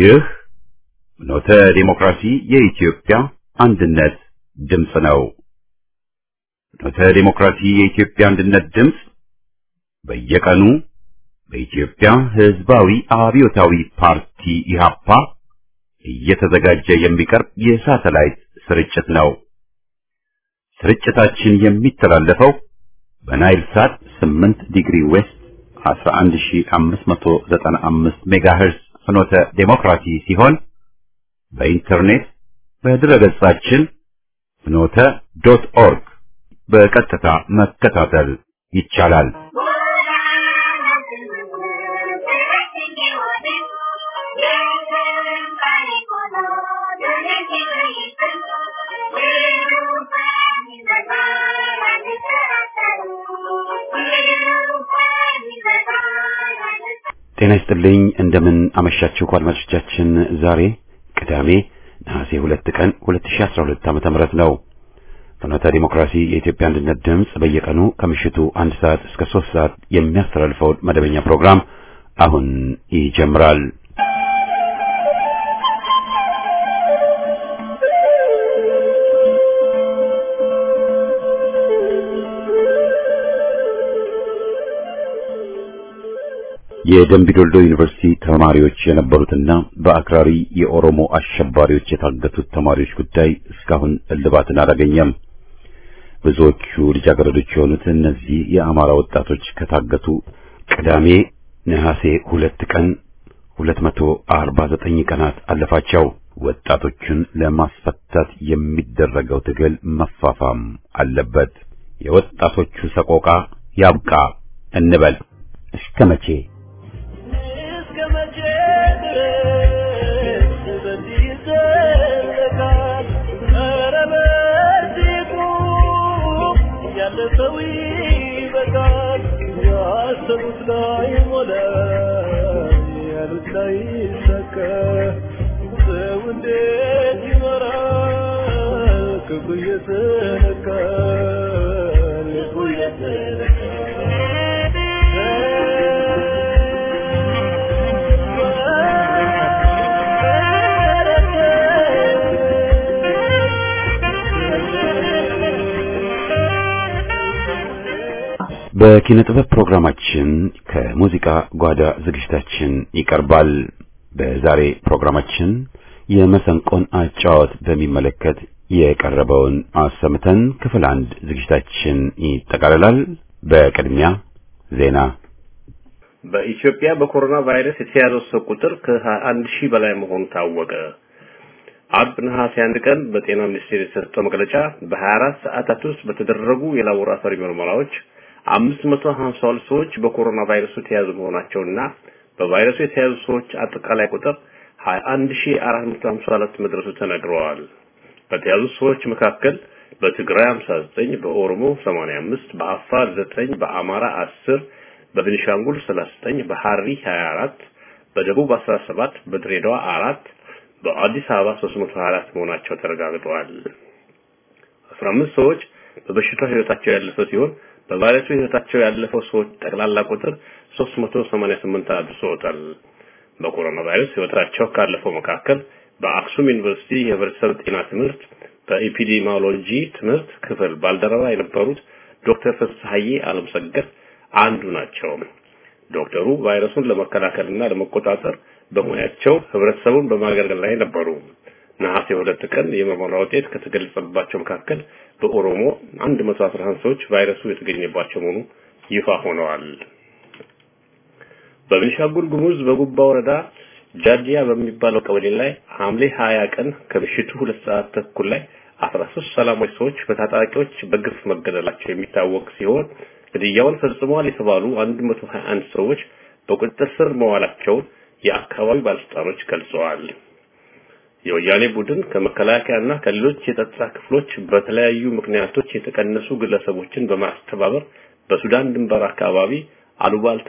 ይህ ፍኖተ ዲሞክራሲ የኢትዮጵያ አንድነት ድምፅ ነው። ፍኖተ ዲሞክራሲ የኢትዮጵያ አንድነት ድምፅ በየቀኑ በኢትዮጵያ ሕዝባዊ አብዮታዊ ፓርቲ ኢህአፓ እየተዘጋጀ የሚቀርብ የሳተላይት ስርጭት ነው። ስርጭታችን የሚተላለፈው በናይል ሳት 8 ዲግሪ ዌስት 11595 ሜጋሄርዝ ፍኖተ ዴሞክራሲ ሲሆን በኢንተርኔት በድረገጻችን ፍኖተ ዶት ኦርግ በቀጥታ መከታተል ይቻላል። ጤና ይስጥልኝ። እንደምን አመሻችሁ አድማጮቻችን። ዛሬ ቅዳሜ ነሐሴ ሁለት ቀን 2012 ዓመተ ምህረት ነው። ፍኖተ ዲሞክራሲ የኢትዮጵያ አንድነት ድምፅ በየቀኑ ከምሽቱ አንድ ሰዓት እስከ ሶስት ሰዓት የሚያስተላልፈውን መደበኛ ፕሮግራም አሁን ይጀምራል። የደምቢዶልዶ ዩኒቨርሲቲ ተማሪዎች የነበሩትና በአክራሪ የኦሮሞ አሸባሪዎች የታገቱት ተማሪዎች ጉዳይ እስካሁን እልባትን አላገኘም። ብዙዎቹ ልጃገረዶች የሆኑት እነዚህ የአማራ ወጣቶች ከታገቱ ቅዳሜ ነሐሴ ሁለት ቀን 249 ቀናት አለፋቸው። ወጣቶቹን ለማስፈታት የሚደረገው ትግል መፋፋም አለበት። የወጣቶቹ ሰቆቃ ያብቃ እንበል። እስከ መቼ? በኪነ ጥበብ ፕሮግራማችን ከሙዚቃ ጓዳ ዝግጅታችን ይቀርባል። በዛሬ ፕሮግራማችን የመሰንቆን አጫዋወት በሚመለከት የቀረበውን አሰምተን ክፍል አንድ ዝግጅታችን ይጠቃልላል። በቅድሚያ ዜና። በኢትዮጵያ በኮሮና ቫይረስ የተያዘው ሰው ቁጥር ከ21 ሺህ በላይ መሆኑ ታወቀ። አርብ ነሐሴ አንድ ቀን በጤና ሚኒስቴር የተሰጠው መግለጫ በ24 ሰዓታት ውስጥ በተደረጉ የላቦራቶሪ ምርመራዎች 552 ሰዎች በኮሮና ቫይረሱ የተያዙ መሆናቸውና በቫይረሱ የተያዙ ሰዎች አጠቃላይ ቁጥር 21452 መድረሱ ተነግረዋል። በተያዙ ሰዎች መካከል በትግራይ 59፣ በኦሮሞ 85፣ በአፋር 9፣ በአማራ 10፣ በቤኒሻንጉል 39፣ በሐሪ 24፣ በደቡብ 17፣ በድሬዳዋ 4፣ በአዲስ አበባ 324 መሆናቸው ተረጋግጠዋል። 15 ሰዎች በበሽታው ህይወታቸው ያለፈ ሲሆን በቫይረሱ ህይወታቸው ያለፈው ሰዎች ጠቅላላ ቁጥር 388 አድርሶታል። በኮሮና ቫይረስ ህይወታቸው ካለፈው መካከል በአክሱም ዩኒቨርሲቲ የህብረተሰብ ጤና ትምህርት በኤፒዲሚዮሎጂ ትምህርት ክፍል ባልደረባ የነበሩት ዶክተር ፍስሐዬ አለምሰገድ አንዱ ናቸው። ዶክተሩ ቫይረሱን ለመከላከልና ለመቆጣጠር በሙያቸው ህብረተሰቡን በማገልገል ላይ ነበሩ። ነሐሴ ሁለት ቀን የምርመራ ውጤት ከተገለጸባቸው መካከል በኦሮሞ 111 ሰዎች ቫይረሱ የተገኘባቸው መሆኑ ይፋ ሆነዋል። በቤኒሻንጉል ጉሙዝ በጉባ ወረዳ ጃጂያ በሚባለው ቀበሌ ላይ ሐምሌ 20 ቀን ከምሽቱ ሁለት ሰዓት ተኩል ላይ 13 ሰላማዊ ሰዎች በታጣቂዎች በግፍ መገደላቸው የሚታወቅ ሲሆን ግድያውን ፈጽመዋል የተባሉ 121 ሰዎች በቁጥጥር ስር መዋላቸውን የአካባቢው ባለስልጣኖች ገልጸዋል። የወያኔ ቡድን ከመከላከያና ከሌሎች የጸጥታ ክፍሎች በተለያዩ ምክንያቶች የተቀነሱ ግለሰቦችን በማስተባበር በሱዳን ድንበር አካባቢ አሉባልታ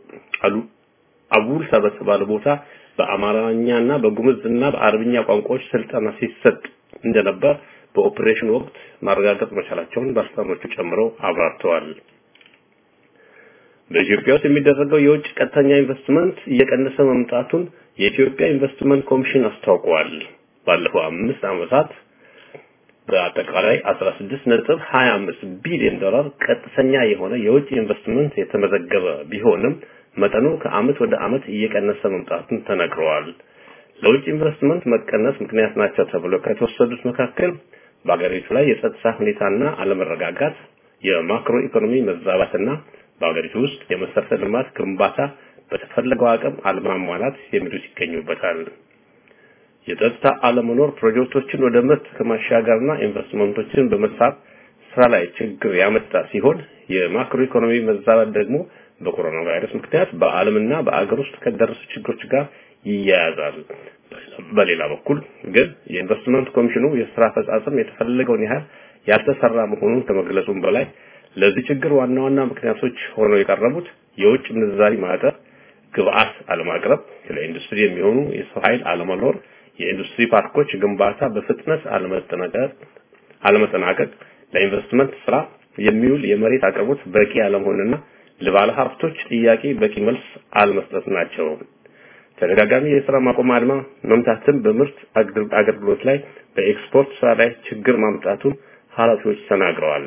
አቡልታ በተባለ ቦታ በአማርኛና በጉምዝና በአረብኛ ቋንቋዎች ስልጠና ሲሰጥ እንደነበር በኦፕሬሽን ወቅት ማረጋገጥ መቻላቸውን ባለስልጣኖቹ ጨምረው አብራርተዋል። በኢትዮጵያ ውስጥ የሚደረገው የውጭ ቀጥተኛ ኢንቨስትመንት እየቀነሰ መምጣቱን የኢትዮጵያ ኢንቨስትመንት ኮሚሽን አስታውቋል። ባለፈው አምስት ዓመታት በአጠቃላይ 16.25 ቢሊዮን ዶላር ቀጥተኛ የሆነ የውጭ ኢንቨስትመንት የተመዘገበ ቢሆንም መጠኑ ከአመት ወደ አመት እየቀነሰ መምጣቱን ተነግረዋል። ለውጭ ኢንቨስትመንት መቀነስ ምክንያት ናቸው ተብሎ ከተወሰዱት መካከል በአገሪቱ ላይ የጸጥታ ሁኔታና አለመረጋጋት፣ የማክሮ ኢኮኖሚ መዛባትና በአገሪቱ ውስጥ የመሰረተ ልማት ግንባታ በተፈለገው አቅም አለማሟላት የሚሉት ይገኙበታል። የጸጥታ አለመኖር ፕሮጀክቶችን ወደ ምርት ከማሻገርና ኢንቨስትመንቶችን በመሳብ ስራ ላይ ችግር ያመጣ ሲሆን የማክሮ ኢኮኖሚ መዛባት ደግሞ በኮሮና ቫይረስ ምክንያት በዓለምና በአገር ውስጥ ከደረሱ ችግሮች ጋር ይያያዛል። በሌላ በኩል ግን የኢንቨስትመንት ኮሚሽኑ የስራ አፈጻጸም የተፈለገውን ያህል ያልተሰራ መሆኑን ከመግለጹም በላይ ለዚህ ችግር ዋና ዋና ምክንያቶች ሆነው የቀረቡት የውጭ ምንዛሪ ማጠር፣ ግብአት አለማቅረብ፣ ለኢንዱስትሪ የሚሆኑ የሰው ኃይል አለመኖር፣ የኢንዱስትሪ ፓርኮች ግንባታ በፍጥነት አለመጠናቀቅ አለመጠናቀቅ፣ ለኢንቨስትመንት ስራ የሚውል የመሬት አቅርቦት በቂ አለመሆንና ለባለ ሀብቶች ጥያቄ በቂ መልስ አለመስጠት ናቸው። ተደጋጋሚ የስራ ማቆም አድማ መምታትን በምርት አገልግሎት ላይ በኤክስፖርት ስራ ላይ ችግር ማምጣቱን ኃላፊዎች ተናግረዋል።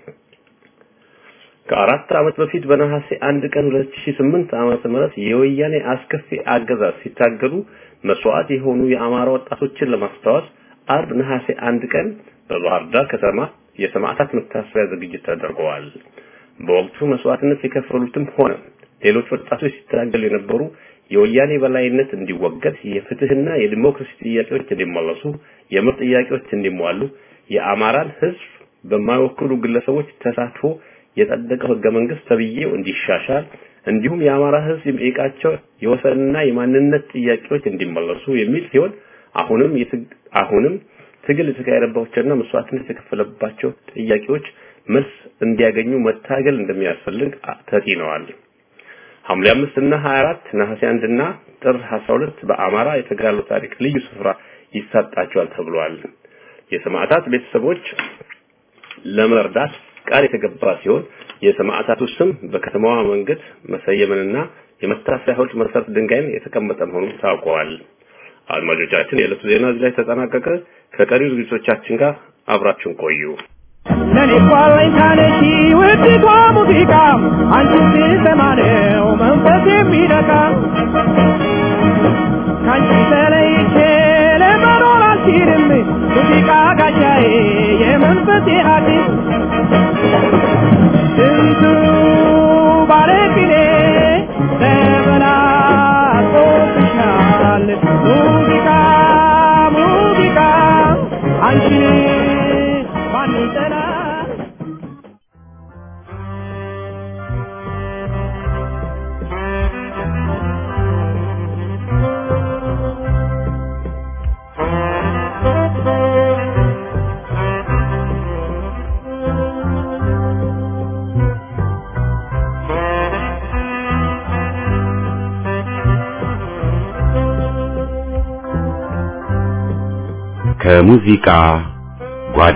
ከአራት ዓመት በፊት በነሐሴ አንድ ቀን 2008 ዓመተ ምህረት የወያኔ አስከፊ አገዛዝ ሲታገሉ መስዋዕት የሆኑ የአማራ ወጣቶችን ለማስታወስ አርብ ነሐሴ አንድ ቀን በባህር ዳር ከተማ የሰማዕታት መታሰቢያ ዝግጅት ተደርገዋል። በወቅቱ መስዋዕትነት የከፈሉትም ሆነ ሌሎች ወጣቶች ሲታገሉ የነበሩ የወያኔ በላይነት እንዲወገድ፣ የፍትህና የዲሞክራሲ ጥያቄዎች እንዲመለሱ፣ የምርጥ ጥያቄዎች እንዲሟሉ፣ የአማራን ህዝብ በማይወክሉ ግለሰቦች ተሳትፎ የጸደቀው ህገ መንግስት ተብዬው እንዲሻሻል እንዲሁም የአማራ ህዝብ የሚጠይቃቸው የወሰንና የማንነት ጥያቄዎች እንዲመለሱ የሚል ሲሆን አሁንም አሁንም ትግል የተካሄደባቸውና መስዋዕትነት የተከፈለባቸው ጥያቄዎች መልስ እንዲያገኙ መታገል እንደሚያስፈልግ ተጢነዋል። ሐምሌ 5 እና 24 ነሐሴ 1 እና ጥር 12 በአማራ የተጋድሎ ታሪክ ልዩ ስፍራ ይሰጣቸዋል ተብሏል። የሰማዕታት ቤተሰቦች ለመርዳት ቃል የተገባ ሲሆን የሰማዕታቱ ስም በከተማዋ መንገድ መሰየምንና የመታሰቢያ ሐውልት መሰረት ድንጋይን የተቀመጠ መሆኑን ታውቀዋል። አድማጮቻችን፣ የዕለቱ ዜና እዚህ ላይ ተጠናቀቀ። ከቀሪ ዝግጅቶቻችን ጋር አብራችሁን ቆዩ። ለኔ ቋለኝ ታነሺ ውድቷ ሙዚቃ አንቺ ስትሰማ ነው መንፈስ የሚነካ ከአንቺ ተለይቼ ለመኖር አልችልም ሙዚቃ ጋሻዬ የመንፈሴ ሐኪም ስንቱ ባለቅኔ ተበላቆብሻል ሙዚቃ ሙዚቃ አንቺን ማን ይጠላል ከሙዚቃ ጓዳ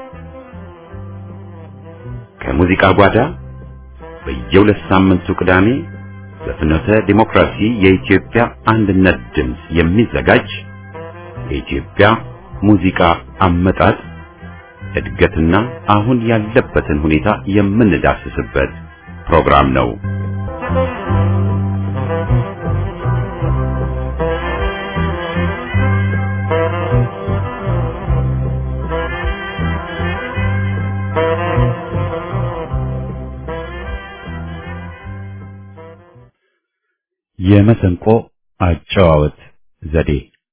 ከሙዚቃ ጓዳ በየሁለት ሳምንቱ ቅዳሜ በፍኖተ ዲሞክራሲ የኢትዮጵያ አንድነት ድምፅ የሚዘጋጅ የኢትዮጵያ ሙዚቃ አመጣጥ እድገትና አሁን ያለበትን ሁኔታ የምንዳስስበት ፕሮግራም ነው። የመሰንቆ አጨዋወት ዘዴ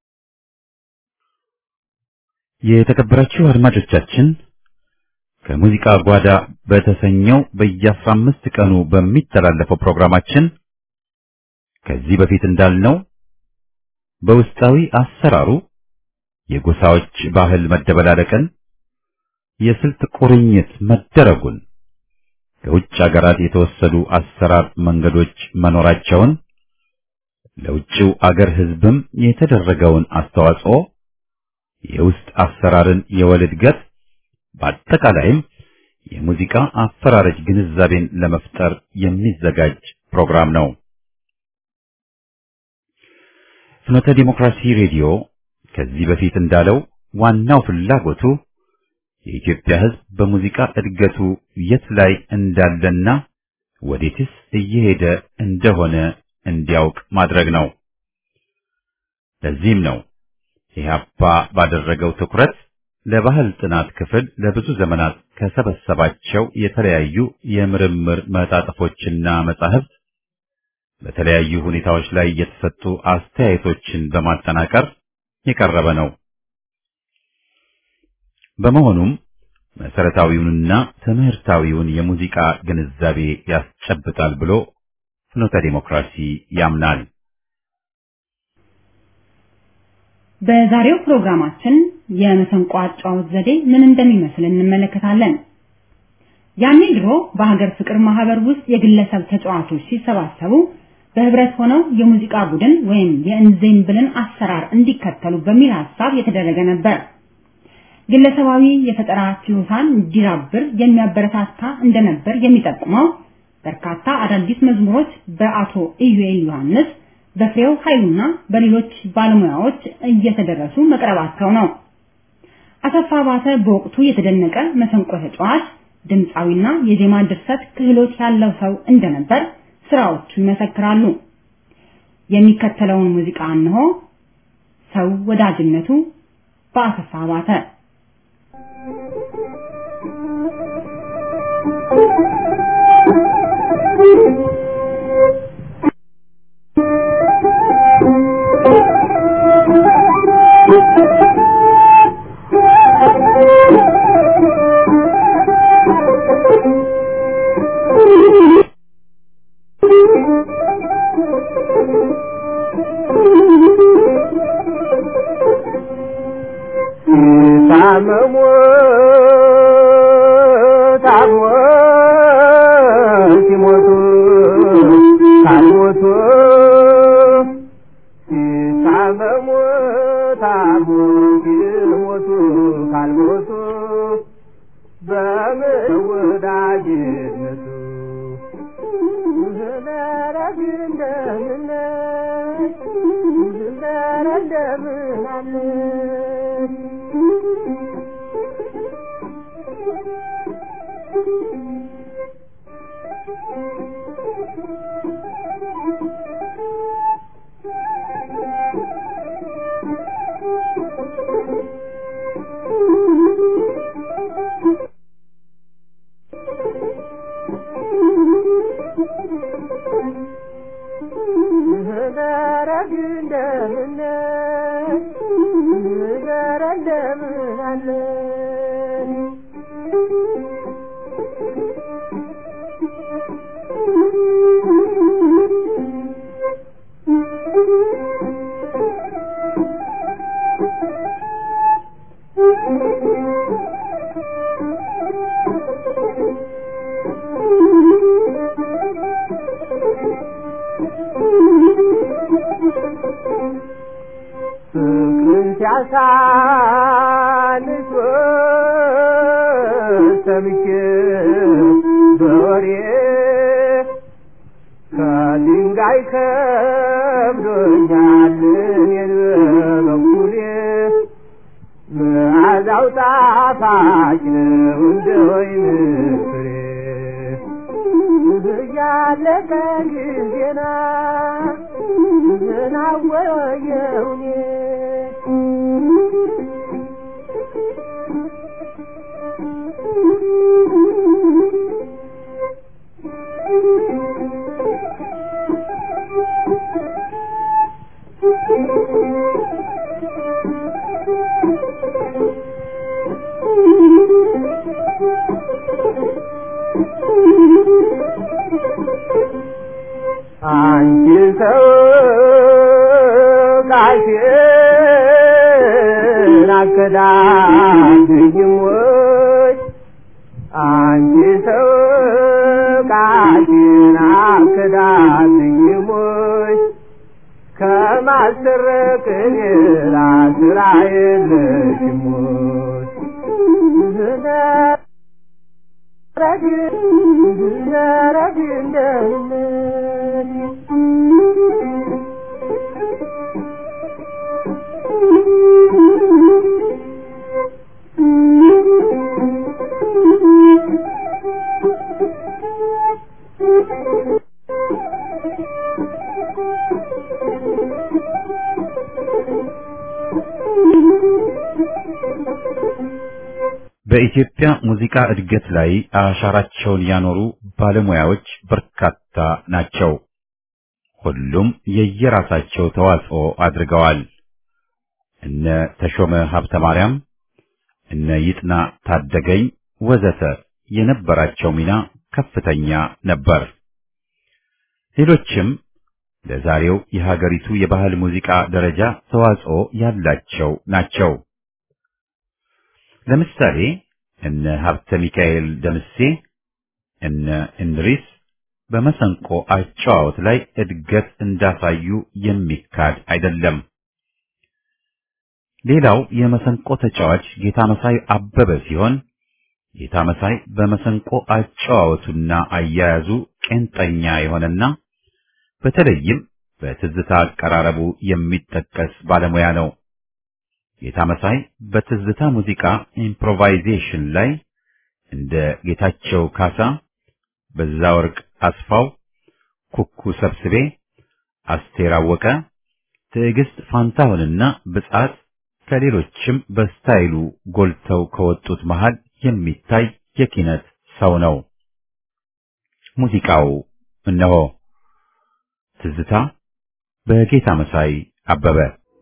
የተከበራችሁ አድማጮቻችን ከሙዚቃ ጓዳ በተሰኘው በየአስራ አምስት ቀኑ በሚተላለፈው ፕሮግራማችን ከዚህ በፊት እንዳልነው በውስጣዊ አሰራሩ የጎሳዎች ባህል መደበላለቅን፣ የስልት ቁርኝት መደረጉን፣ ከውጭ አገራት የተወሰዱ አሰራር መንገዶች መኖራቸውን፣ ለውጭው አገር ሕዝብም የተደረገውን አስተዋጽኦ፣ የውስጥ አሰራርን የወል እድገት፣ በአጠቃላይም የሙዚቃ አፈራረጅ ግንዛቤን ለመፍጠር የሚዘጋጅ ፕሮግራም ነው። ፍኖተ ዲሞክራሲ ሬዲዮ ከዚህ በፊት እንዳለው ዋናው ፍላጎቱ የኢትዮጵያ ሕዝብ በሙዚቃ እድገቱ የት ላይ እንዳለና ወዴትስ እየሄደ እንደሆነ እንዲያውቅ ማድረግ ነው። ለዚህም ነው ኢህአፓ ባደረገው ትኩረት ለባህል ጥናት ክፍል ለብዙ ዘመናት ከሰበሰባቸው የተለያዩ የምርምር መጣጥፎችና መጻሕፍት በተለያዩ ሁኔታዎች ላይ የተሰጡ አስተያየቶችን በማጠናቀር የቀረበ ነው። በመሆኑም መሰረታዊውንና ትምህርታዊውን የሙዚቃ ግንዛቤ ያስጨብጣል ብሎ ፍኖተ ዲሞክራሲ ያምናል። በዛሬው ፕሮግራማችን የመሰንቆ አጫዋወት ዘዴ ምን እንደሚመስል እንመለከታለን። ያኔ ድሮ በሀገር ፍቅር ማህበር ውስጥ የግለሰብ ተጫዋቾች ሲሰባሰቡ በህብረት ሆነው የሙዚቃ ቡድን ወይም የእንዜምብልን አሰራር እንዲከተሉ በሚል ሐሳብ የተደረገ ነበር። ግለሰባዊ የፈጠራ ችሎታን እንዲዳብር የሚያበረታታ እንደነበር የሚጠቁመው በርካታ አዳዲስ መዝሙሮች በአቶ ኢዩኤል ዮሐንስ፣ በፍሬው ኃይሉና በሌሎች ባለሙያዎች እየተደረሱ መቅረባቸው ነው። አሰፋ ባተ በወቅቱ የተደነቀ መሰንቆ ተጫዋች፣ ድምፃዊና የዜማ ድርሰት ክህሎት ያለው ሰው እንደነበር ስራዎቹ ይመሰክራሉ። የሚከተለውን ሙዚቃ እንሆ። ሰው ወዳጅነቱ በአሰፋ ባተ ታመሙ ታሞ ሲሞቱ ካልሞቱ ሲታመሙ ታሞ ሲሞቱ ካልሞቱ በምን ወዳጅነቱ ዝመረግ እንደምን ዝመረ እንደምን አለ ዝመረግ እንደምን ዝመረ እንደምን አለ ፍቅርን ሲያሳንስ ሰምቼ በወሬ ከድንጋይ ከብዶኛል እኔን በበኩሌ መዓዛው ጣፋጭ ነው እንደ ወይን ፍሬ እያለቀ ጊዜና ዝናወየውኔ አንቺ ሰው ቃሽን አከዳድኝም ወይ አንቺ ሰው ቃሽን አከዳድኝም ወይ ከማሰረቅ ሌላ ስራ የለሽም ወይ ዝነረግ ዝነረግ እንደምን በኢትዮጵያ ሙዚቃ እድገት ላይ አሻራቸውን ያኖሩ ባለሙያዎች በርካታ ናቸው። ሁሉም የየራሳቸው ተዋጽኦ አድርገዋል። እነ ተሾመ ሀብተ ማርያም፣ እነ ይጥና ታደገኝ ወዘተ የነበራቸው ሚና ከፍተኛ ነበር። ሌሎችም ለዛሬው የሀገሪቱ የባህል ሙዚቃ ደረጃ ተዋጽኦ ያላቸው ናቸው። ለምሳሌ እነ ሀብተ ሚካኤል ደምሴ፣ እነ እንድሪስ በመሰንቆ አጨዋወት ላይ እድገት እንዳሳዩ የሚካድ አይደለም። ሌላው የመሰንቆ ተጫዋች ጌታ መሳይ አበበ ሲሆን ጌታ መሳይ በመሰንቆ አጨዋወቱና አያያዙ ቄንጠኛ የሆነና በተለይም በትዝታ አቀራረቡ የሚጠቀስ ባለሙያ ነው። ጌታ መሳይ በትዝታ ሙዚቃ ኢምፕሮቫይዜሽን ላይ እንደ ጌታቸው ካሳ፣ በዛወርቅ አስፋው፣ ኩኩ ሰብስቤ፣ አስቴር አወቀ፣ ትዕግስት ፋንታሁንና ብጻት ከሌሎችም በስታይሉ ጎልተው ከወጡት መሃል የሚታይ የኪነት ሰው ነው። ሙዚቃው እነሆ ትዝታ በጌታ መሳይ አበበ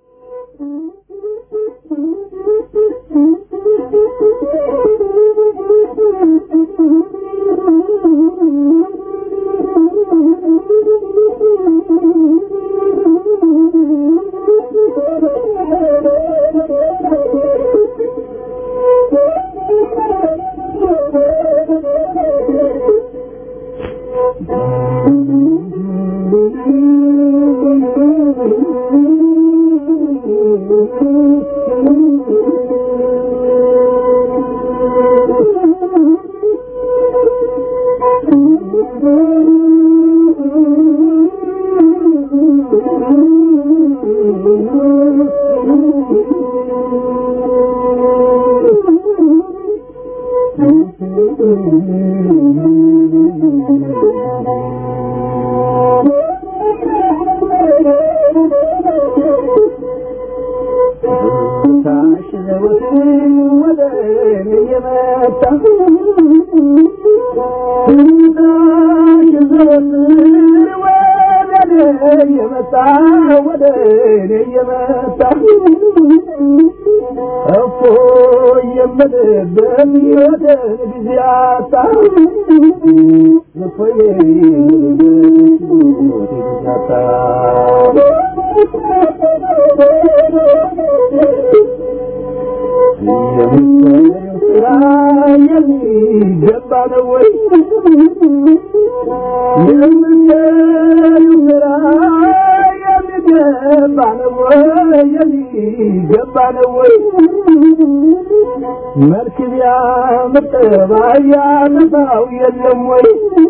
መርክቢያ መጠባያ ተፋው የለም ወይ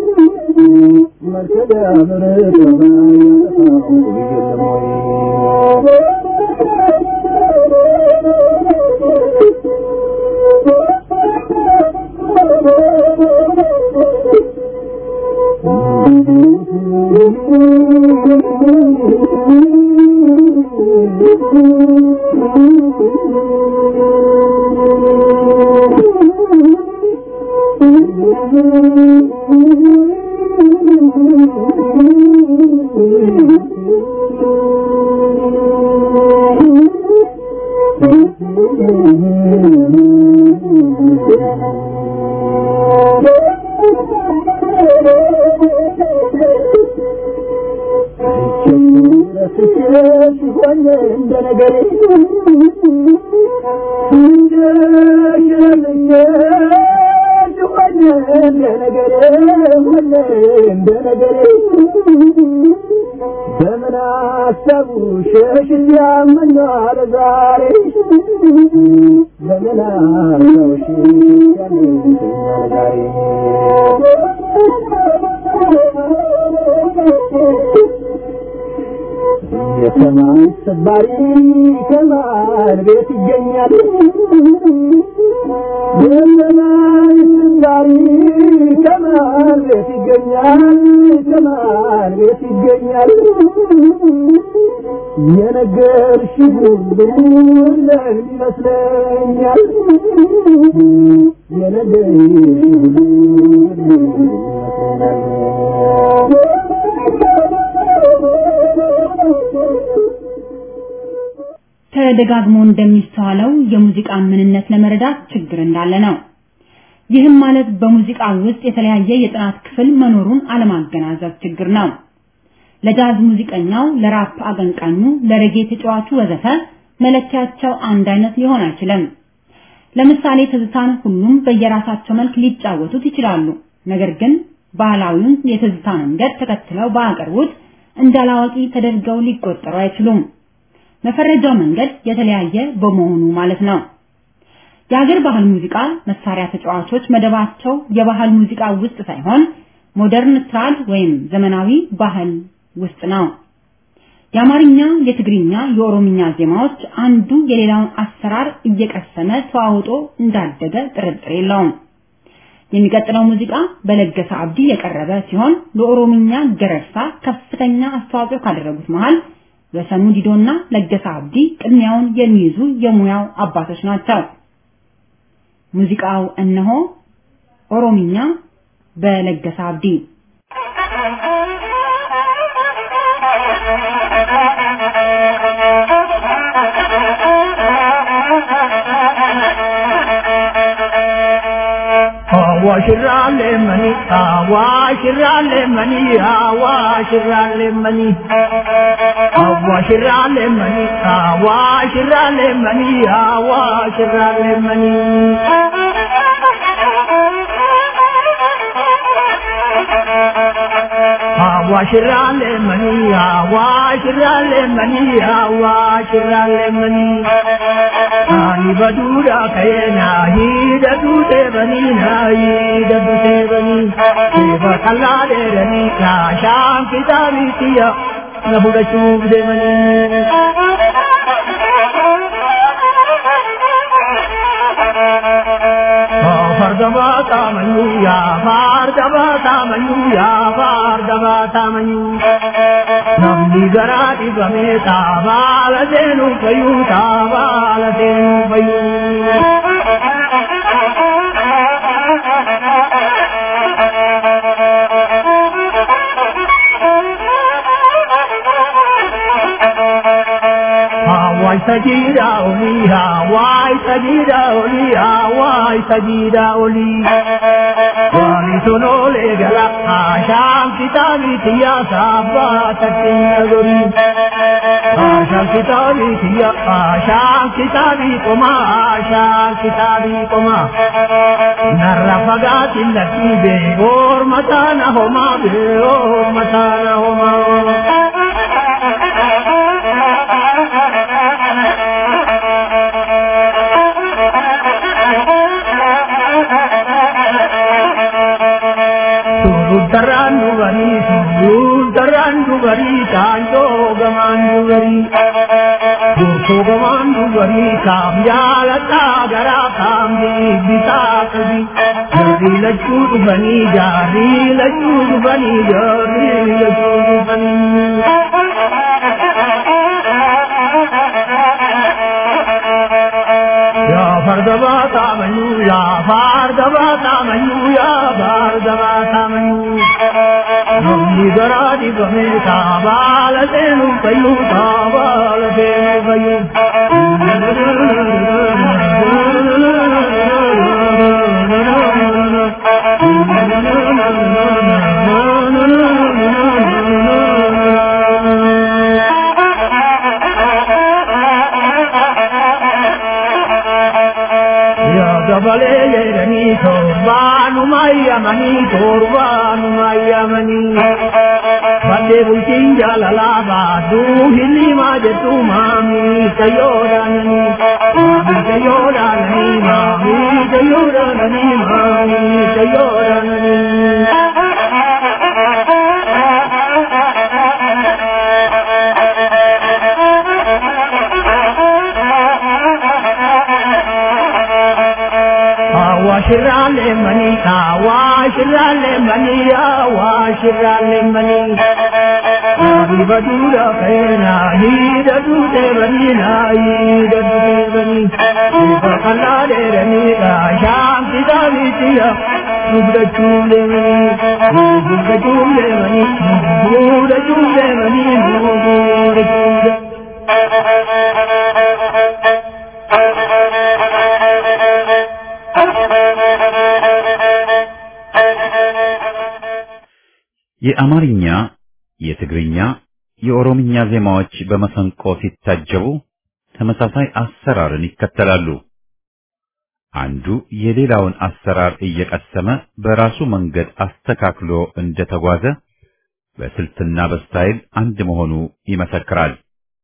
መርከቢያ መጠባያ ተፋው የለም ወይ በምን አሰቡ ሸሽ ያመኛል ዛሬ በምን አሰቡ ሸሽ ያመኛል ዛሬ የሰማይ ሰባሪ ከማን ቤት ይገኛል? የሰማይ ሰባሪ ከማን ቤት ይገኛል? ከማን ቤት ይገኛል? የነገርሽ ሁሉ ለእኔ ይመስለኛል የነገርሽ ሁሉ ተደጋግሞ እንደሚስተዋለው የሙዚቃን ምንነት ለመረዳት ችግር እንዳለ ነው። ይህም ማለት በሙዚቃ ውስጥ የተለያየ የጥናት ክፍል መኖሩን አለማገናዘብ ችግር ነው። ለጃዝ ሙዚቀኛው፣ ለራፕ አቀንቃኙ፣ ለሬጌ ተጫዋቹ ወዘተ መለኪያቸው አንድ አይነት ሊሆን አይችልም። ለምሳሌ ትዝታን ሁሉም በየራሳቸው መልክ ሊጫወቱት ይችላሉ። ነገር ግን ባህላዊውን የትዝታ መንገድ ተከትለው ባቀርቡት እንዳላዋቂ ተደርገው ሊቆጠሩ አይችሉም። መፈረጃው መንገድ የተለያየ በመሆኑ ማለት ነው። የሀገር ባህል ሙዚቃ መሳሪያ ተጫዋቾች መደባቸው የባህል ሙዚቃ ውስጥ ሳይሆን ሞደርን ትራድ ወይም ዘመናዊ ባህል ውስጥ ነው። የአማርኛ፣ የትግርኛ፣ የኦሮምኛ ዜማዎች አንዱ የሌላውን አሰራር እየቀሰመ ተዋውጦ እንዳደገ ጥርጥር የለውም። የሚቀጥለው ሙዚቃ በለገሰ አብዲ የቀረበ ሲሆን ለኦሮምኛ ገረርሳ ከፍተኛ አስተዋጽኦ ካደረጉት መሃል ወሰኑ ዲዶና ለገሰ አብዲ ቅድሚያውን የሚይዙ የሙያው አባቶች ናቸው። ሙዚቃው እነሆ ኦሮምኛ በለገሰ አብዲ አዋሽራሌ መኒ አዋሽራሌ መኒ አዋሽራሌ መኒ አዋሽራሌ መኒ አዋሽራሌ መኒ አዋሽራሌ መኒ አዋሽራሌ መኒ አዋሽራሌ መኒ አዋሽራሌ መኒ አኒ በዱራ ከየና ሂደቱ ቴበኒና ሂደቱ ቴበኒ ቴበ ከላዴረኒ ካሻን ኪታቢትያ ነቡደቹፍ ዴመኒ fardaba tamanyu ya fardaba tamanyu ya fardaba tamanyu namni gara dibame tabala denu payu tabala denu payu Hawaii sajida oli, Hawaii sajida oli, Hawaii sajida oli. Wali sonole gala, Asham kitabi tiya sabba tatin nagori. Asham kitabi tiya, Asham kitabi koma, Asham kitabi koma. Narra fagatin lati be, or matana homa be, or matana homa. Suruttaraan dubarii, suruttaraan dubarii, taanjoo gamaan dubarii. Gootoo gamaan dubarii, kaam jaalataa garaa kaam bitaa qabi. Jaarrii lachuu dhufanii, jaarrii lachuu dhufanii, jaarrii lachuu dhufanii. yaa fardaba taamayyuu yaa fardaba taamayyuu yaa fardaba taamayyuu namni garaa dibame taabaala seenu fayyuu taabaala seenu fayyuu. gabalee jedhanii torbaanuma ayyamanii torbaanuma ayyamanii baddee bultiin jaalalaa baaduu hilimaa jettu maamii kayyoodhaananii maamii kayyoodhaananii maamii kayyoodhaananii maamii kayyoodhaananii. Awashirale mani, awashirale mani, awashirale mani. Ibadura kena hidatu devanina hidatu devani Ibakala derani sham kita vitiya Ubda chulevani Ubda chulevani Ubda chulevani Ubda chulevani የአማርኛ፣ የትግርኛ፣ የኦሮምኛ ዜማዎች በመሰንቆ ሲታጀቡ ተመሳሳይ አሰራርን ይከተላሉ። አንዱ የሌላውን አሰራር እየቀሰመ በራሱ መንገድ አስተካክሎ እንደተጓዘ በስልትና በስታይል አንድ መሆኑ ይመሰክራል።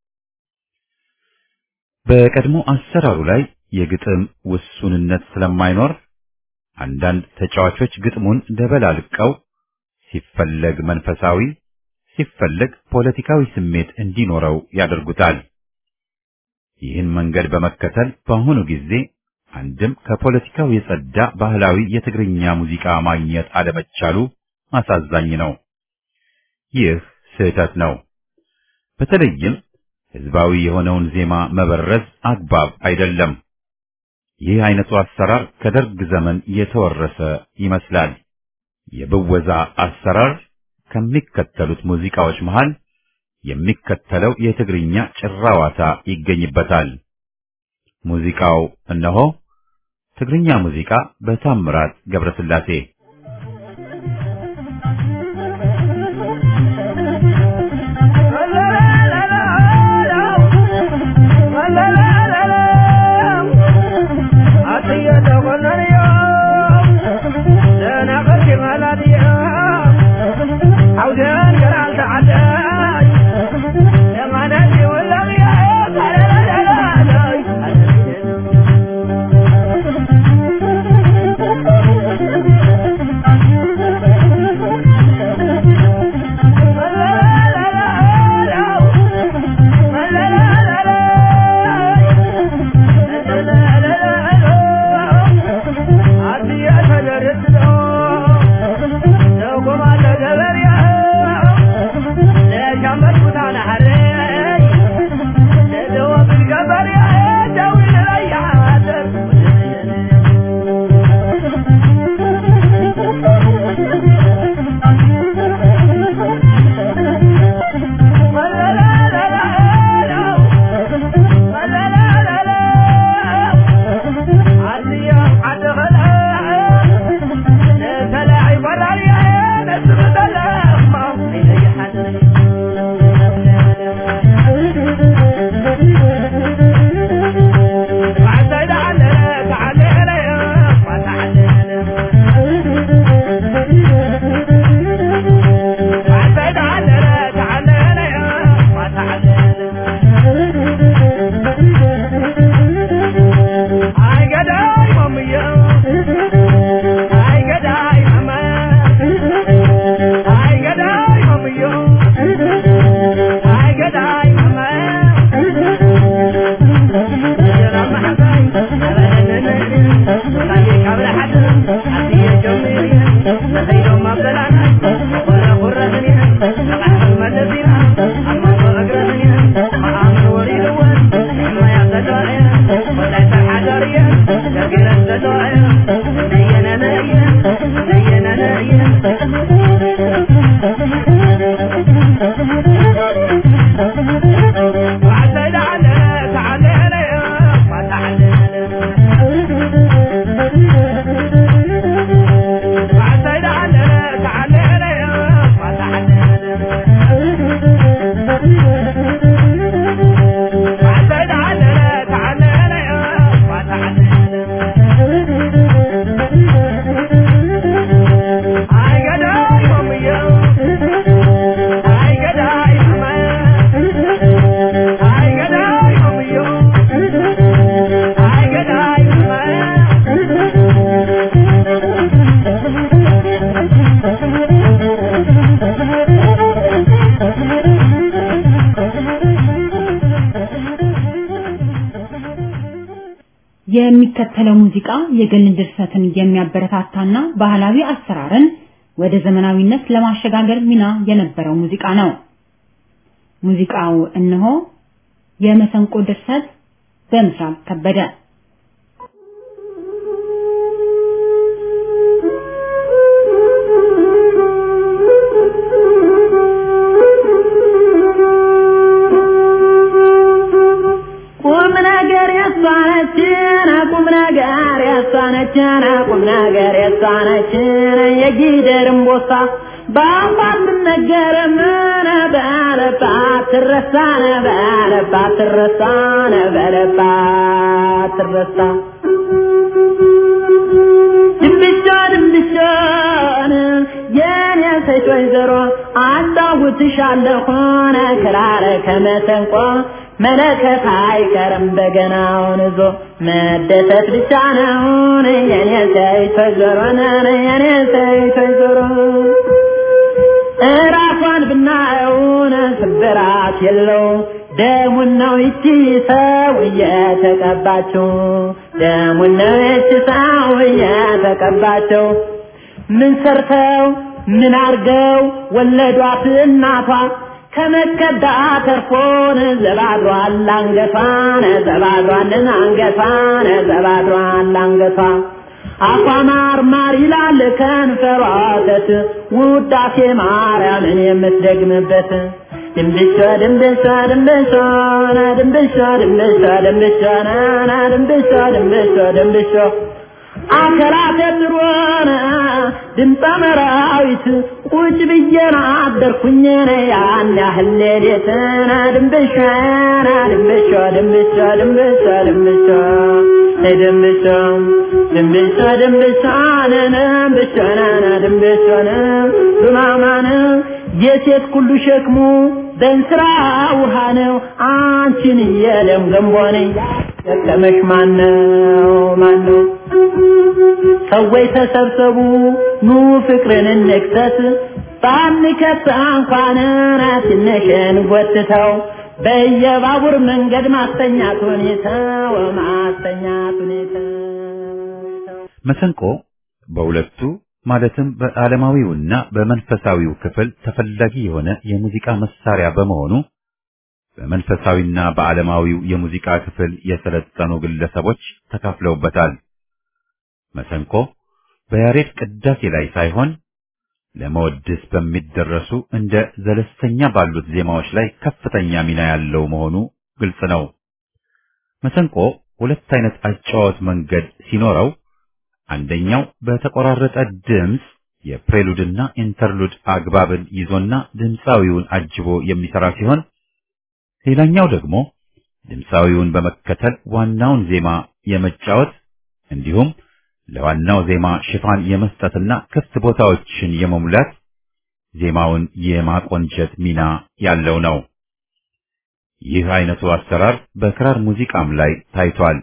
በቀድሞ አሰራሩ ላይ የግጥም ውሱንነት ስለማይኖር አንዳንድ ተጫዋቾች ግጥሙን ደበላልቀው ሲፈለግ መንፈሳዊ ሲፈለግ ፖለቲካዊ ስሜት እንዲኖረው ያደርጉታል። ይህን መንገድ በመከተል በአሁኑ ጊዜ አንድም ከፖለቲካው የጸዳ ባህላዊ የትግርኛ ሙዚቃ ማግኘት አለመቻሉ አሳዛኝ ነው። ይህ ስህተት ነው። በተለይም ህዝባዊ የሆነውን ዜማ መበረዝ አግባብ አይደለም። ይህ አይነቱ አሰራር ከደርግ ዘመን የተወረሰ ይመስላል። የብወዛ አሰራር ከሚከተሉት ሙዚቃዎች መሃል የሚከተለው የትግርኛ ጭራዋታ ይገኝበታል። ሙዚቃው እነሆ። ትግርኛ ሙዚቃ በታምራት ገብረስላሴ የሚከተለው ሙዚቃ የግል ድርሰትን የሚያበረታታና ባህላዊ አሰራርን ወደ ዘመናዊነት ለማሸጋገር ሚና የነበረው ሙዚቃ ነው። ሙዚቃው እነሆ የመሰንቆ ድርሰት በምስራቅ ከበደ ቁም ነገር ያሳነችን ቁም ነገር ያሳነችን ቁም ነገር ያሳነችን የጊደርም ቦሳ በአፋት ነገር ምን በለባት ትረሳነ በለባት ትረሳነ በለባት ትረሳ ድንብሻ ድንብሻን የኔ ሴት ወይዘሮ አጫውትሻለሁን ክራረ ከመሰንቆ መለከት አይቀርም በገናውን ይዞ መደሰት ብቻ ነውን የኔ ሴት ወይዘሮ የኔ ሴት ወይዘሮ እራሷን ብናየውን ስብራት የለው ደሙን ነው ይቺ ሰው እየተቀባችው ደሙን ነው ይቺ ሰው እየተቀባችው ምን ሰርተው ምን አርገው ወለዷት እናቷ ከመከዳ ተርፎን ዘባድሯል አንገቷን ዘባድሯልን አንገቷን ዘባድሯል አንገቷ አፏ ማር ማር ይላል ከንፈሯ ወተት ውዳሴ ማርያምን የምትደግምበት ድንብሻ ድንብሻ ድንብሻ ና ድንብሻ ድንብሻ ድንብሻ ና ና ድንብሻ ድንብሻ ድንብሻ አከራተ ጥሩነ ድምፀ መራዊት ቁጭ ብዬና አደርኩኝ ያን ያህል ሌሊትና ድንብሻ ና ድንብሻ ድንብሻ ድንብሻ ድንብሻ ድንብሻ ድንብሻ ድንብሻ ነነ ድንብሻ ነነ ድንብሻ ነ ዱማማነ የሴት ሁሉ ሸክሙ በእንስራ ውሃ ነው አንቺን የለም ገንቦ ነኝ ደከመሽ ማነው ማነው ሰዎች ተሰብሰቡ ኑ ፍቅርን እንክሰት ባንከት እንኳን ትንሽን ጎትተው በየባቡር መንገድ ማስተኛት ሁኔታው ማስተኛት ሁኔታው መሰንቆ በሁለቱ ማለትም በዓለማዊውና በመንፈሳዊው ክፍል ተፈላጊ የሆነ የሙዚቃ መሳሪያ በመሆኑ በመንፈሳዊና በዓለማዊው የሙዚቃ ክፍል የሰለጠኑ ግለሰቦች ተካፍለውበታል። መሰንቆ በያሬድ ቅዳሴ ላይ ሳይሆን ለመወድስ በሚደረሱ እንደ ዘለስተኛ ባሉት ዜማዎች ላይ ከፍተኛ ሚና ያለው መሆኑ ግልጽ ነው። መሰንቆ ሁለት አይነት አጫዋወት መንገድ ሲኖረው አንደኛው በተቆራረጠ ድምፅ የፕሬሉድና ኢንተርሉድ አግባብን ይዞና ድምፃዊውን አጅቦ የሚሰራ ሲሆን ሌላኛው ደግሞ ድምፃዊውን በመከተል ዋናውን ዜማ የመጫወት እንዲሁም ለዋናው ዜማ ሽፋን የመስጠትና ክፍት ቦታዎችን የመሙላት ዜማውን የማቆንጨት ሚና ያለው ነው። ይህ አይነቱ አሰራር በክራር ሙዚቃም ላይ ታይቷል።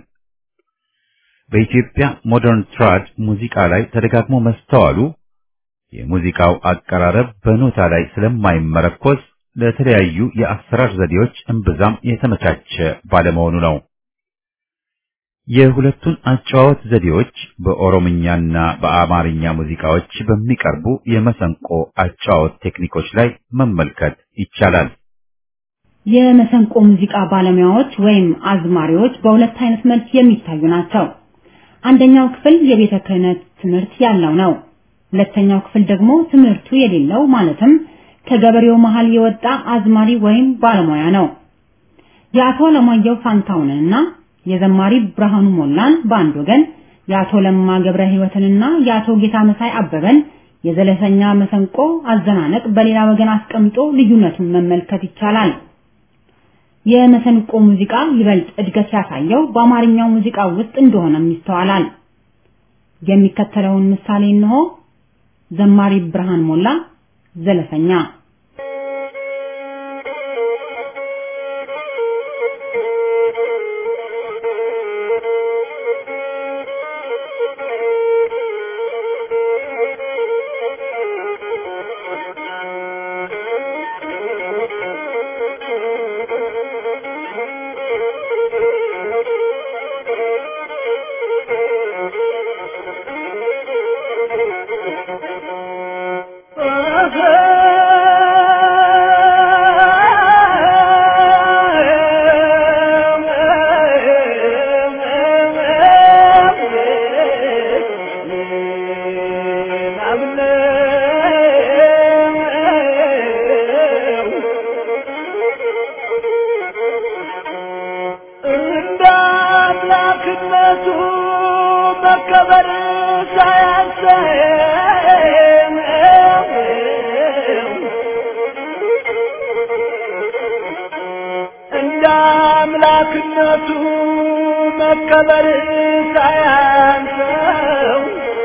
በኢትዮጵያ ሞደርን ትራድ ሙዚቃ ላይ ተደጋግሞ መስተዋሉ የሙዚቃው አቀራረብ በኖታ ላይ ስለማይመረኮዝ ለተለያዩ የአሰራር ዘዴዎች እምብዛም የተመቻቸ ባለመሆኑ ነው። የሁለቱን አጨዋወት ዘዴዎች በኦሮምኛና በአማርኛ ሙዚቃዎች በሚቀርቡ የመሰንቆ አጨዋወት ቴክኒኮች ላይ መመልከት ይቻላል። የመሰንቆ ሙዚቃ ባለሙያዎች ወይም አዝማሪዎች በሁለት አይነት መልክ የሚታዩ ናቸው። አንደኛው ክፍል የቤተ ክህነት ትምህርት ያለው ነው። ሁለተኛው ክፍል ደግሞ ትምህርቱ የሌለው ማለትም ከገበሬው መሃል የወጣ አዝማሪ ወይም ባለሙያ ነው። የአቶ ለማየሁ ፋንታውንና የዘማሪ ብርሃኑ ሞላን በአንድ ወገን የአቶ ለማ ገብረ ሕይወትንና የአቶ ጌታ መሳይ አበበን የዘለሰኛ መሰንቆ አዘናነቅ በሌላ ወገን አስቀምጦ ልዩነቱን መመልከት ይቻላል። የመሰንቆ ሙዚቃ ይበልጥ እድገት ያሳየው በአማርኛው ሙዚቃ ውስጥ እንደሆነም ይስተዋላል። የሚከተለውን ምሳሌ እንሆ። ዘማሪ ብርሃን ሞላ ዘለሰኛ Oh, መከበር ሳያንሰው እንደ አምላክነቱ መከበር ሳያንሰው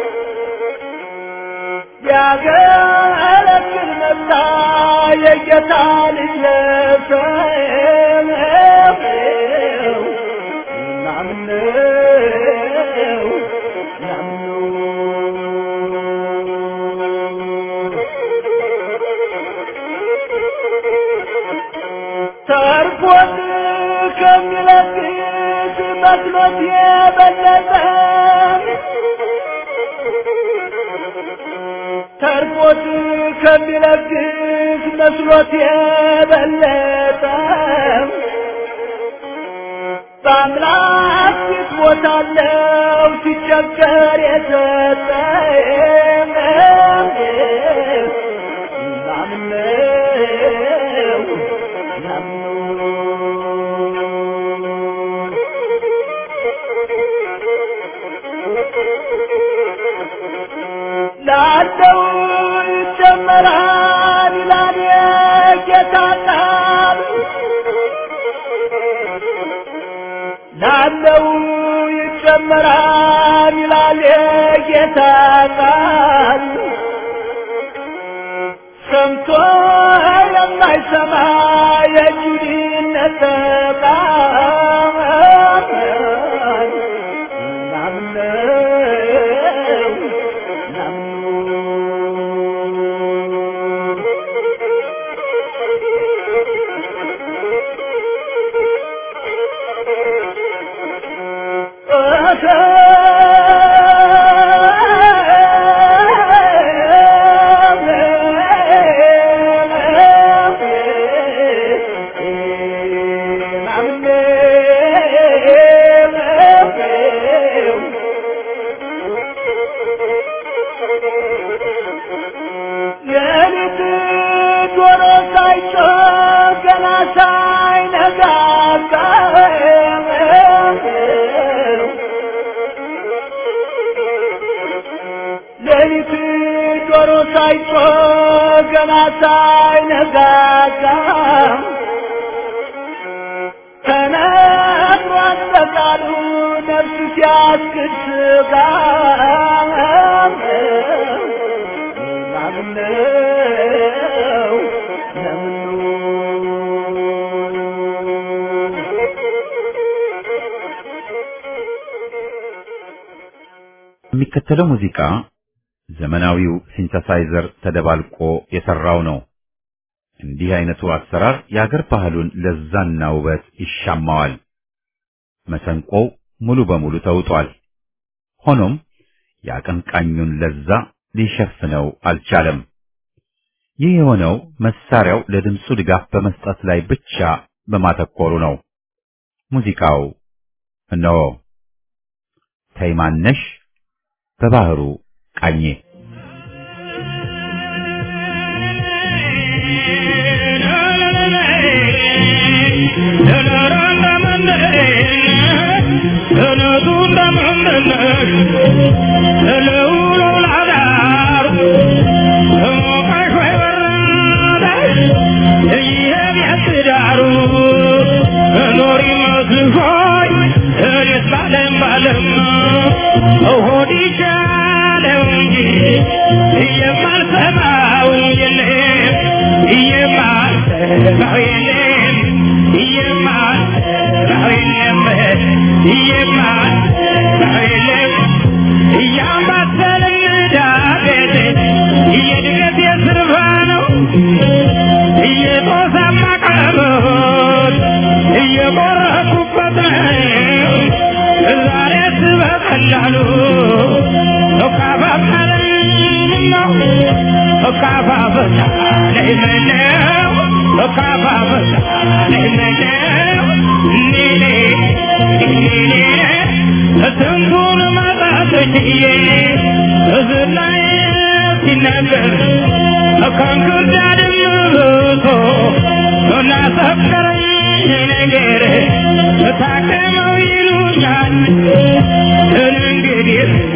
ያገለግል መጣ የጌታ ልጅ ለሰው ናምነው ተርፎት ከሚለግስ መስሎት የበለጠ ተርፎት ከሚለግስ መስሎት የበለጠ በአምላክ ፊት ቦታለው ሲቸገር የሰጠ ናምነው ላለው ይጨመራል ይላል የጌታ ቃል ላለው ይጨመራል ይላል የጌታ ቃል ሰምቶ የማይሰማ የጁዲነት ቃል ናምነው የሌሊት ዶሮ ሳይጮህ ገና ሳይነጋጋ ሌሊት ዶሮ ሳይጮህ ገና ሳይነጋጋ ተነግሯል በቃሉ ነፍስ ሲያስክድ ስጋ ናምነው የሚከተለው ሙዚቃ ዘመናዊው ሲንተሳይዘር ተደባልቆ የሰራው ነው። እንዲህ አይነቱ አሰራር የአገር ባህሉን ለዛና ውበት ይሻማዋል። መሰንቆው ሙሉ በሙሉ ተውጧል። ሆኖም የአቀንቃኙን ለዛ ሊሸፍነው አልቻለም። ይህ የሆነው መሳሪያው ለድምፁ ድጋፍ በመስጠት ላይ ብቻ በማተኮሩ ነው። ሙዚቃው እነሆ ተይማነሽ በባህሩ ቃኜ ነገር ታከመው ይሉኛል እንግዲህ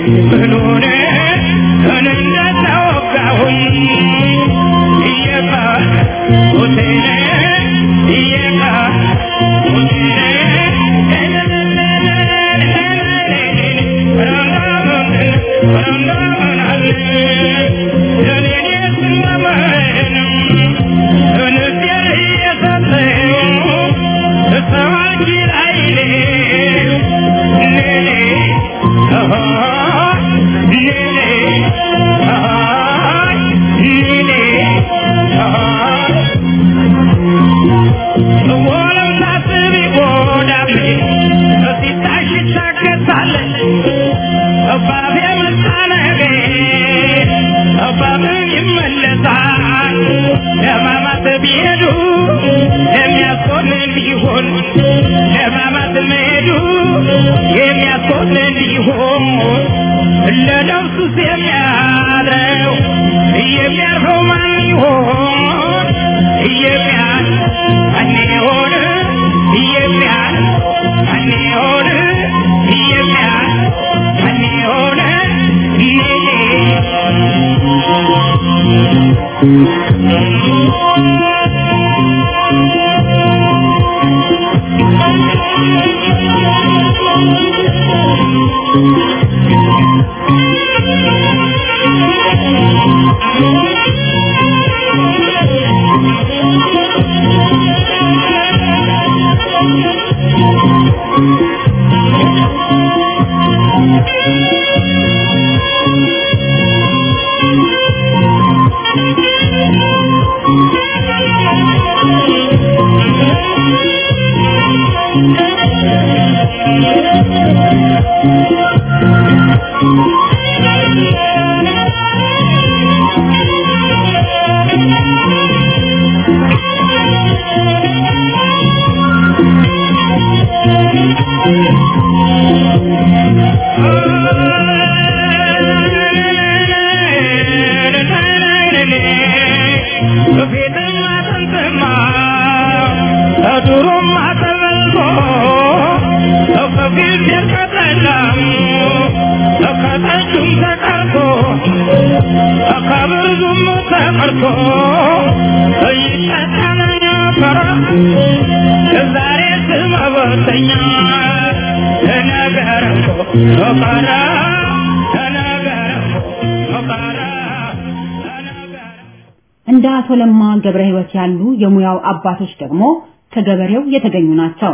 እንደ አቶ ለማ ገብረ ሕይወት ያሉ የሙያው አባቶች ደግሞ ከገበሬው የተገኙ ናቸው።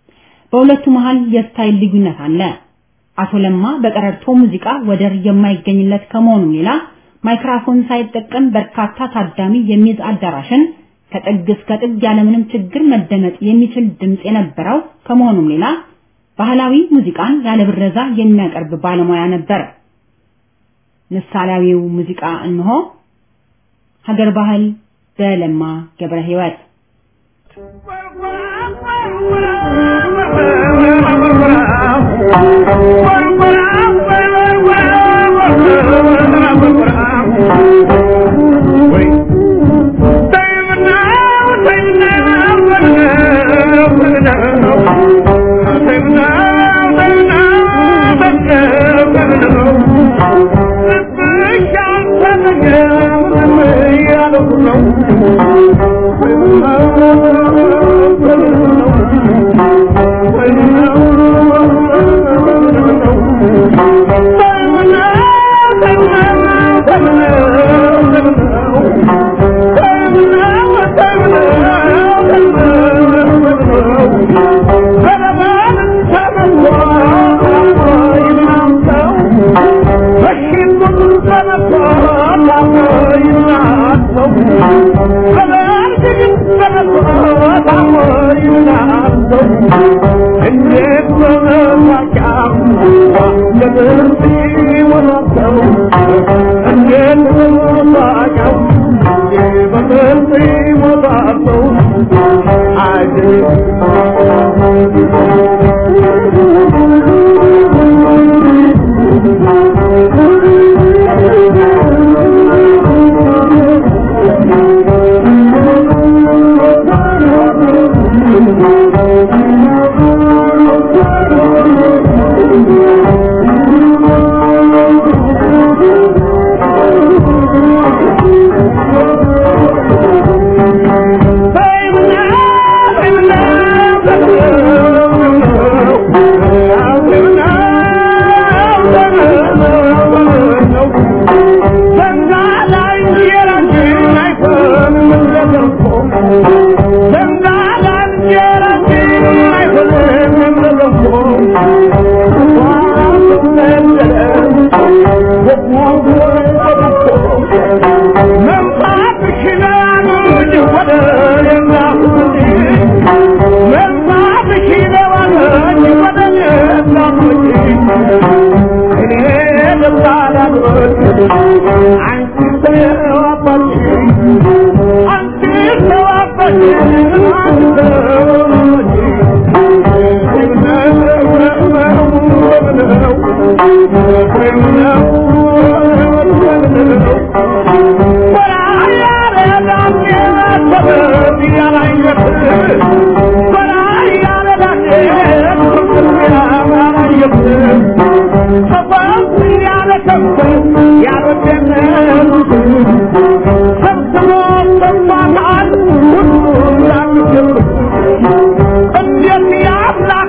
በሁለቱ መሃል የስታይል ልዩነት አለ። አቶ ለማ በቀረርቶ ሙዚቃ ወደር የማይገኝለት ከመሆኑም ሌላ ማይክራፎን ሳይጠቀም በርካታ ታዳሚ የሚይዝ አዳራሽን ከጥግ እስከ ጥግ ያለምንም ችግር መደመጥ የሚችል ድምፅ የነበረው ከመሆኑም ሌላ ባህላዊ ሙዚቃን ያለ ብረዛ የሚያቀርብ ባለሙያ ነበር። ምሳሌያዊው ሙዚቃ እንሆ ሀገር ባህል በለማ ገብረ ሕይወት Thank you. እንዴት ያምላክ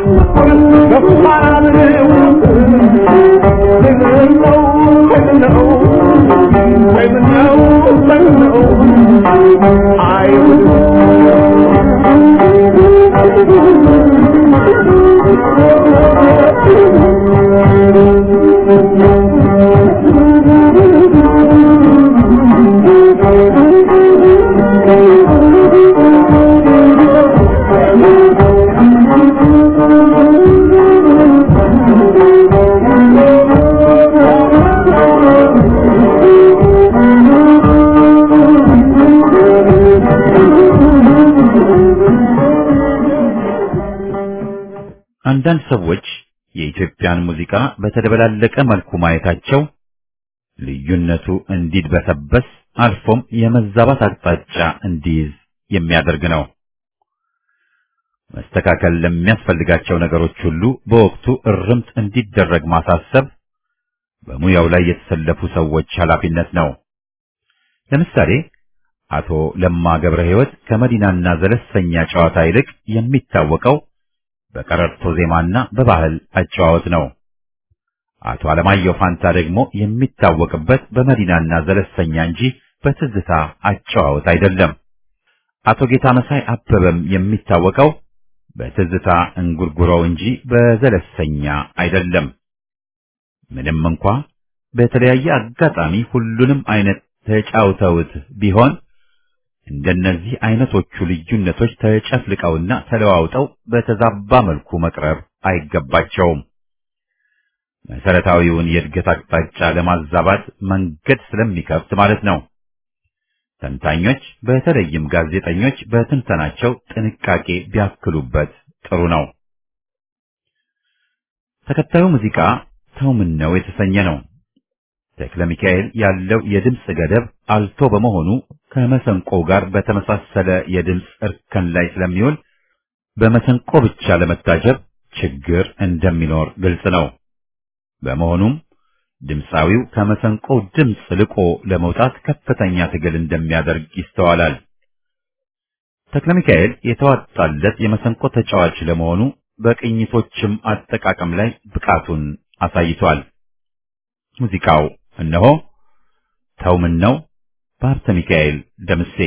ገፋርው ምነው ምነው ወይ ምነው ምነው አይሁን አንዳንድ ሰዎች የኢትዮጵያን ሙዚቃ በተደበላለቀ መልኩ ማየታቸው ልዩነቱ እንዲድበሰበስ አልፎም የመዛባት አቅጣጫ እንዲይዝ የሚያደርግ ነው። መስተካከል ለሚያስፈልጋቸው ነገሮች ሁሉ በወቅቱ እርምት እንዲደረግ ማሳሰብ በሙያው ላይ የተሰለፉ ሰዎች ኃላፊነት ነው። ለምሳሌ አቶ ለማ ገብረ ሕይወት ከመዲናና ዘለሰኛ ጨዋታ ይልቅ የሚታወቀው በቀረርቶ ዜማና በባህል አጨዋወት ነው። አቶ አለማየሁ ፋንታ ደግሞ የሚታወቅበት በመዲናና ዘለሰኛ እንጂ በትዝታ አጨዋወት አይደለም። አቶ ጌታ መሳይ አበበም የሚታወቀው በትዝታ እንጉርጉሮው እንጂ በዘለሰኛ አይደለም። ምንም እንኳ በተለያየ አጋጣሚ ሁሉንም አይነት ተጫውተውት ቢሆን እንደነዚህ አይነቶቹ ልዩነቶች ተጨፍልቀውና ተለዋውጠው በተዛባ መልኩ መቅረብ አይገባቸውም። መሰረታዊውን የእድገት አቅጣጫ ለማዛባት መንገድ ስለሚከፍት ማለት ነው። ተንታኞች በተለይም ጋዜጠኞች በትንተናቸው ጥንቃቄ ቢያክሉበት ጥሩ ነው። ተከታዩ ሙዚቃ ተው ምን ነው የተሰኘ ነው። ተክለ ሚካኤል ያለው የድምፅ ገደብ አልቶ በመሆኑ ከመሰንቆ ጋር በተመሳሰለ የድምፅ እርከን ላይ ስለሚውል በመሰንቆ ብቻ ለመታጀብ ችግር እንደሚኖር ግልጽ ነው። በመሆኑም ድምፃዊው ከመሰንቆው ድምፅ ልቆ ለመውጣት ከፍተኛ ትግል እንደሚያደርግ ይስተዋላል። ተክለ ሚካኤል የተዋጣለት የመሰንቆ ተጫዋች ለመሆኑ በቅኝቶችም አጠቃቀም ላይ ብቃቱን አሳይቷል። ሙዚቃው እነሆ ተው ምን ነው በሀብተ ሚካኤል ደምሴ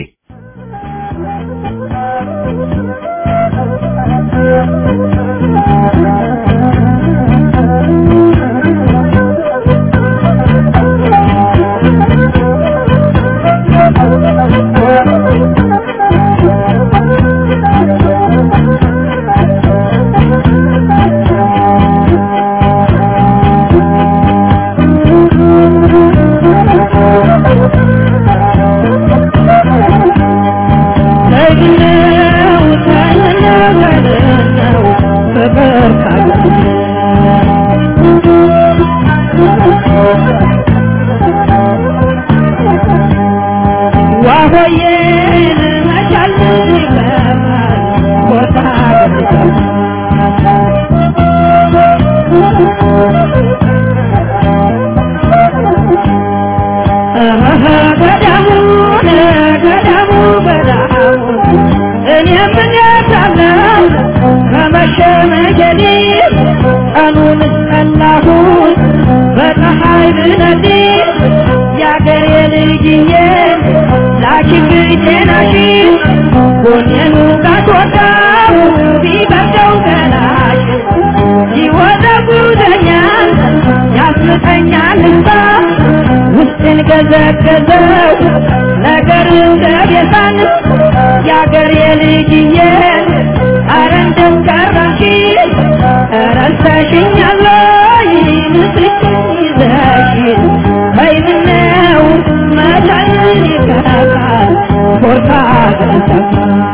ገዘገዘው ነገር እንደቤዛን የአገር የልጅዬ አረ እንደው ቀረሽ ረስተሽኛል ወይ ምስክኝ ይዘሽ በይምነው መቻልን ይከራል ኮርታ ገንዘፋ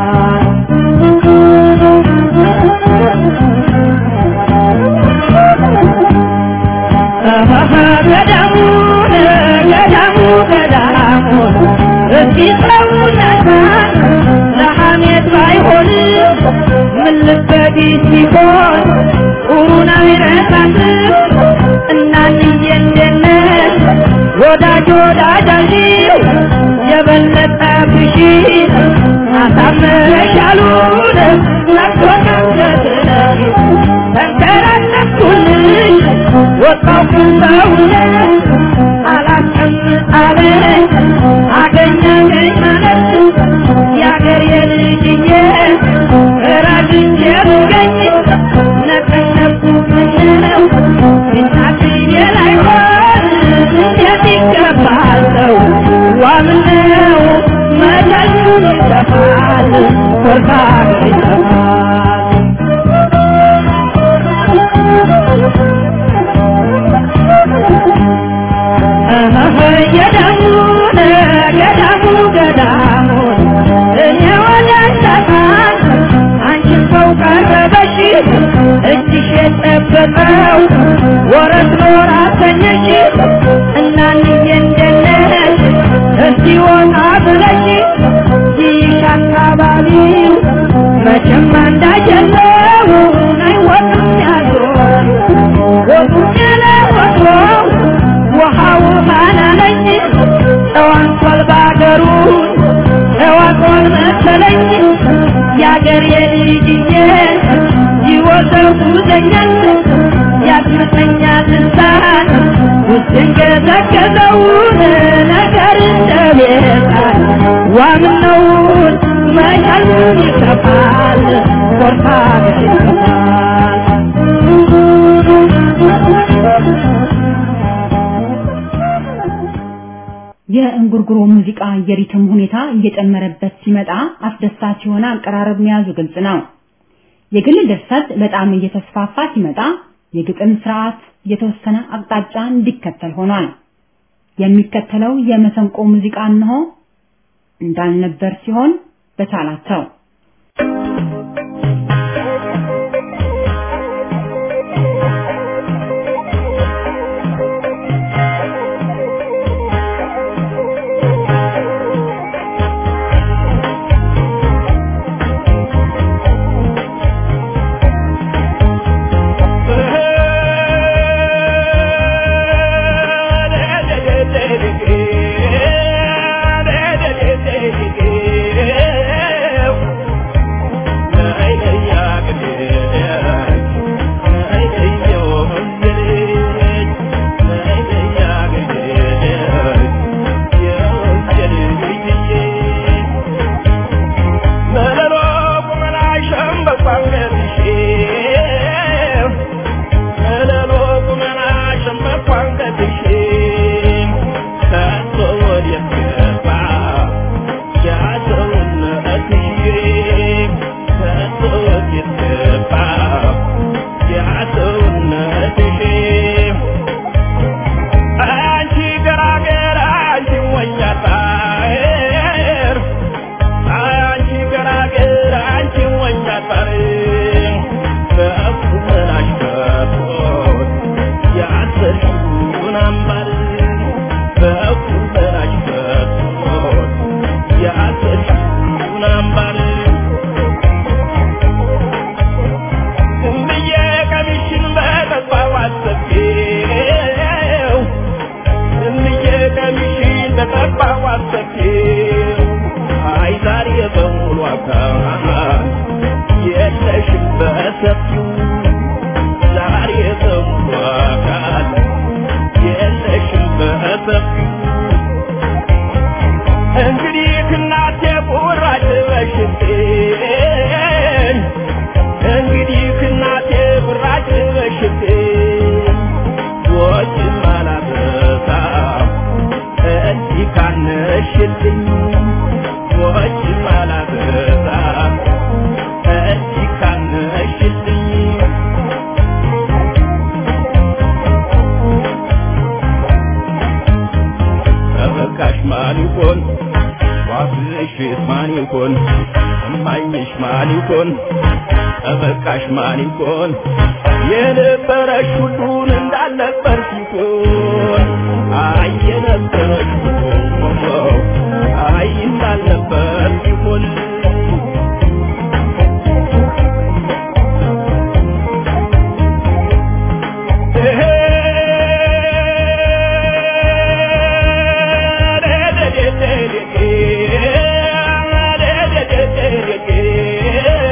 ገዳሙን ገዳሙ ገዳሙ እስኪ ሰውነታን ለሐሜት ባይሆን ምን ልበዲ ሲሆን ቁሩን አይረሳት እናንዬ እንደነት ወዳጅ ወዳጃዥው የበለጠ ብሺ አሳመረሻሉ ወጣው ከሰውነት አላስቀምጥ አለ አገኘኝ ማለት የአገር የልጅዬ ራግቼ ብገኝ ነቀነቁ ምነው እናትዬ ላይሆን እንዴት ይገባል ሰው ዋምነው መለሉ ይጠፋል ኮርታ ይጠፋል ገዳሙን ገዳሙ ገዳሙን እኔ ወደ ሰፋን አንቺን ሰው ቀረበሽ እጅሽ የጠበቀው ወረት ኖር አሰኘሽ እናንዬ እንደነሽ እስቲ ወጣ ብለሽ ይሽ አካባቢው መቼም እንዳጀለው አይወቅም ያዞ ወጡም ያለ ወትሮ ውሃው ማናለኝ ተዋንቷል ባገሩ ተዋቆን መሰለኝ የአገር የልጅዬ ይወዘው ጉዘኛል ያስምተኛል እንሳን ውስጤን ገዘገዘውን ነገር እንደቤታል ዋምነውን መቻሉን ይከፋል ኮርታ ይከፋል የእንጉርጉሮ ሙዚቃ የሪትም ሁኔታ እየጨመረበት ሲመጣ አስደሳች የሆነ አቀራረብ መያዙ ግልጽ ነው። የግል ድርሰት በጣም እየተስፋፋ ሲመጣ የግጥም ስርዓት የተወሰነ አቅጣጫ እንዲከተል ሆኗል። የሚከተለው የመሰንቆ ሙዚቃ እንሆ እንዳልነበር ሲሆን በቻላቸው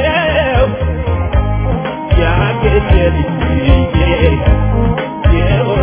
Yeah.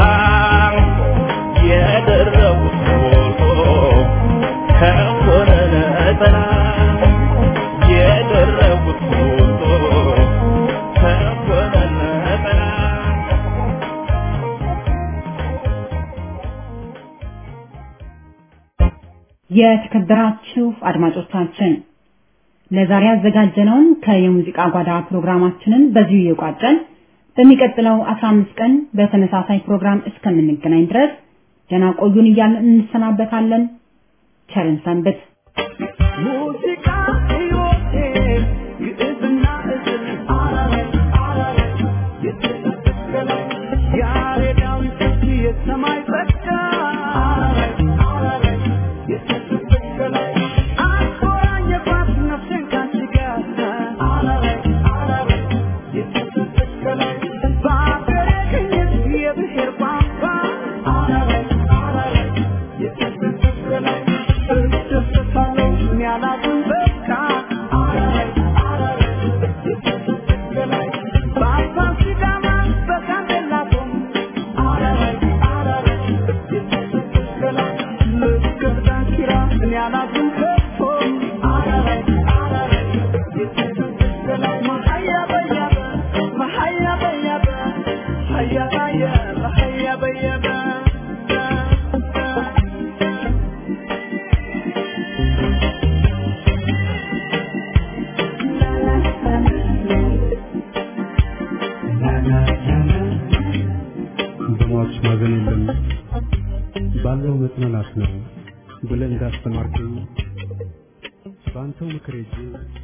የደረቡት ሞልቶ ከሆነ ነጠላ የደረቡት ሞልቶ ከሆነ ነጠላ የተከበራችሁ አድማጮቻችን ለዛሬ ያዘጋጀነውን ከየሙዚቃ ጓዳ ፕሮግራማችንን በዚሁ እየቋጨን በሚቀጥለው 15 ቀን በተመሳሳይ ፕሮግራም እስከምንገናኝ ድረስ ደህና ቆዩን እያልን እንሰናበታለን። ቸርን ሰንብት። ሙዚቃ ሕይወቴ ግዕዝና እዝል የተሰበሰበ ያሬዳዊ ስልት የሰማይ ጸጋ የተሰበሰበ አቆራኘባት ነፍሴን ካንቺ ጋር የተሰበሰበ በአገሬ ቅኝት የብሔር ቋንቋ የተሰበሰበ እደሰታለሁ እኔ አላዝን በቃ በአባ ሲዳማ በጋምቤላ ቶም ልስገድ ዳንኪራ እኔ አላዝን ከቶ መሀያ በያበ መሀያ በያበ ሀያ ባየበ ሀያ በየበ በሟች ማዘን የለም ባለው መጽናናት ነው ብለህ እንዳስተማርከኝ በአንተው ምክር ሄጄ